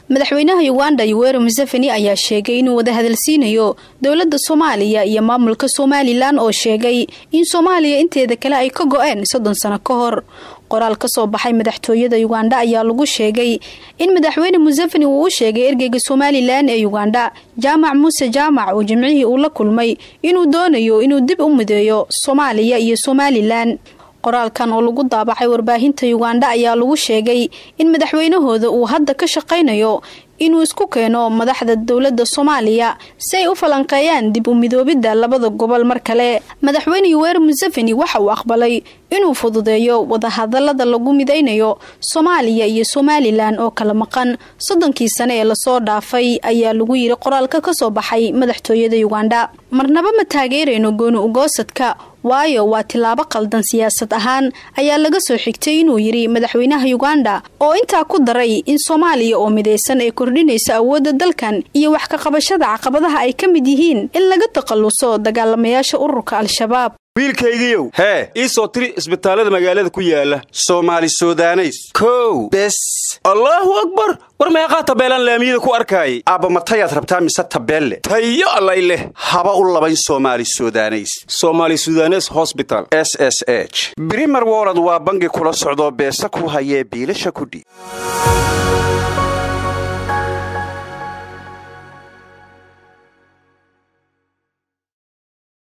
madaxweynaha uganda yoweri museveni ayaa sheegay inuu wada hadalsiinayo dowladda soomaaliya iyo maamulka somalilan oo sheegay in soomaaliya inteeda kale ay ka go-een soddon sano ka hor qoraal ka soo baxay madaxtooyada uganda ayaa lagu sheegay in madaxweyne museveni uu u sheegay ergeyga somalilan ee uganda jaamac muuse jaamac oo jimcihii uu la kulmay inuu doonayo inuu dib u mideeyo soomaaliya iyo somalilan qoraalkan oo lagu daabacay warbaahinta uganda ayaa lagu sheegay in madaxweynahooda uu hadda ka shaqaynayo inuu isku keeno madaxda dowladda soomaaliya si ay u falanqeeyaan dib u midoobidda labada gobol mar kale madaxweyne yoweri museveni waxa uu aqbalay inuu fududeeyo wadahadalada lagu midaynayo soomaaliya iyo somalilan oo kala maqan soddonkii sane ee lasoo dhaafay ayaa lagu yiri qoraalka ka soo baxay madaxtooyada uganda marnaba ma taageerayno gooni ugoosadka waayo waa tilaabo qaldan siyaasad ahaan ayaa laga soo xigtay inuu yidhi madaxweynaha uganda oo intaa ku daray in soomaaliya oo midaysan ay kordhinayso awoodda dalkan iyo wax ka qabashada caqabadaha ay ka mid yihiin in laga takhalluso dagaalamayaasha ururka al-shabaab wiilkaygiiow hee ii soo tiri isbitaallada magaalada ku yaala soomaali sudaneys kow bes allaahu akbar war meeqaa tabeelaan laamiyada ku arkaayay aabba matayaad rabtaa mise tabeelle tayo allay leh haba u labayn soomaali sudaneys somaali sudanes hosbital s s h brimer wolod waa bangi kula socdoo beesa ku hayee biilasha kudhiib